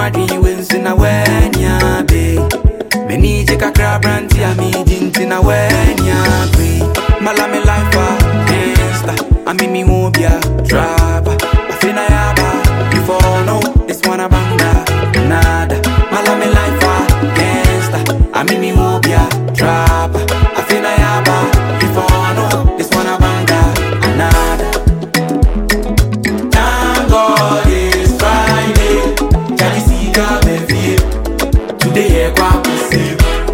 wadwi wensu na wanya be Meni je kakra branti a mi jinti na wanya be Mala me life a gangsta Ami mi wobia trapper I feel na yaba Before no this one a banga Nada Mala me life a gangsta Ami mi wobia trapper I feel na yaba Before no this one a banga Nada Thank God it's Friday. Jali Sika Bevie. Today here kwa pussy.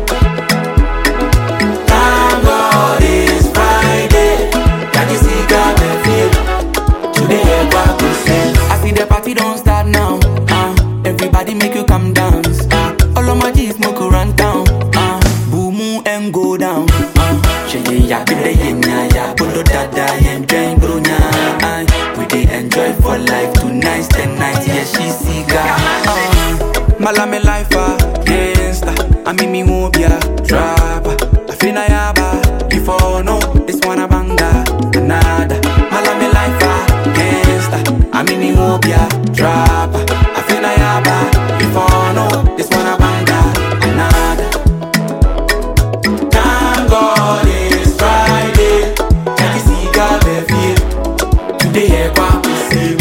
Thank God it's Friday. Jali Sika Bevie. Today here kwa pussy. I see the party don't start now. Uh, everybody make you come dance. Uh, all of my G's smoke run down. Uh, boom and go down. Uh, Sheye ya bide yenya ya bolo dada yen join bro nya. Uh, we dey enjoy for life tonight, ten night yeah she siga. Uh, mala me life a gangsta. I mean me won't be a trapper. I feel na yaba before no this one a banga nada. Mala me life a gangsta. I mean me won't be a trapper. I feel na yaba before no this one a banga nada. Thank God it's Friday. Jackie Sika Bevie. Today here kwa pussy.